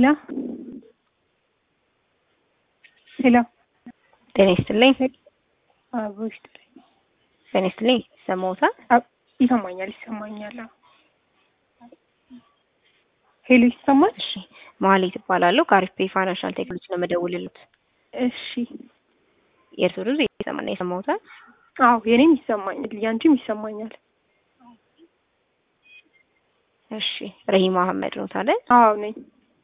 ሄሎ ሄሎ ጤና ይስጥልኝ። አቦሽ ጤና ይስጥልኝ። ይሰማዎታል? ይሰማኛል ይሰማኛል። አዎ። ሄሎ ይሰማል? እሺ መሀሌት እባላለሁ ከአሪፍ ፔይ ፋይናንሻል ቴክኖሎጂ ነው የምደውልልዎት። እሺ የእርስዎ ድምፅ እየተሰማና ይሰማዎታል? አዎ የኔም ይሰማኛል ያንቺም ይሰማኛል። እሺ ረሂማ አህመድ ነው ታዲያ? አዎ ነኝ።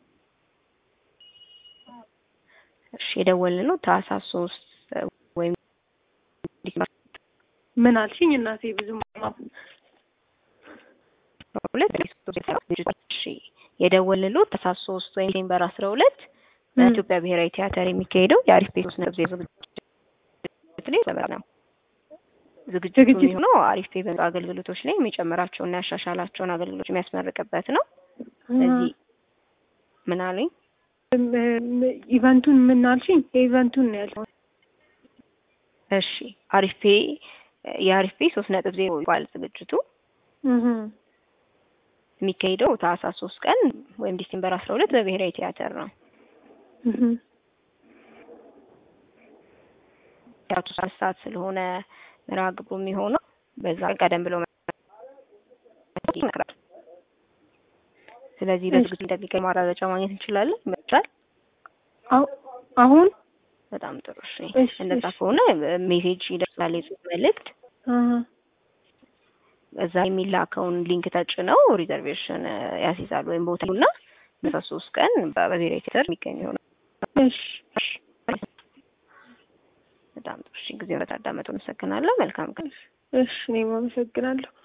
እሺ የደወልነው ታህሳስ ሶስት ወይም ምን አልሽኝ እናቴ? ብዙም ሁለት እሺ የደወልነው ታህሳስ ሶስት ወይም ዲሴምበር አስራ ሁለት በኢትዮጵያ ብሔራዊ ቲያትር የሚካሄደው የአሪፍ ፔይ ሶስት ነጥብ ዜሮ ዝግጅት ላይ ተመራ ነው። ዝግጅቱ ዝግጅት- የሚሆነው አሪፍ ፔይ በሚሰጡ አገልግሎቶች ላይ የሚጨምራቸውና ያሻሻላቸውን አገልግሎቶች የሚያስመርቅበት ነው። ስለዚህ ምን አለኝ ኢቨንቱን ምን አልሽኝ? የኢቨንቱን ነው ያልሽኝ። እሺ አሪፍ ፔይ የአሪፍ ፔይ ሶስት ነጥብ ዜሮ ይባል ዝግጅቱ እህ የሚካሄደው ታህሳስ ሶስት ቀን ወይም ዲሴምበር አስራ ሁለት በብሔራዊ ቲያትር ነው። እህ ቲያትሩ ሶስት ሰዓት ስለሆነ መርሃ ግብሩ የሚሆነው በዛ ቀን ቀደም ብሎ ይመክራል። ስለዚህ በዝግጅቱ እንደሚገኝ ማረጋገጫ ማግኘት እንችላለን። ይመጣል። አሁ- አሁን በጣም ጥሩ። እሺ እሺ፣ እንደዛ እሺ። ከሆነ ሜሴጅ ይደርሳል፣ የጽሁፍ መልእክት እህ እዛ የሚላከውን ሊንክ ተጭነው ሪዘርቬሽን ያስይዛሉ ወይም ቦታ እና በሶስት ሶስት ቀን በብሔራዊ ቲያትር የሚገኝ ይሆናል። እሺ እሺ በጣም ጥሩ። እሺ ጊዜውን በታዳመጡ አመሰግናለሁ። መልካም ቀን። እሺ እኔም አመሰግናለሁ።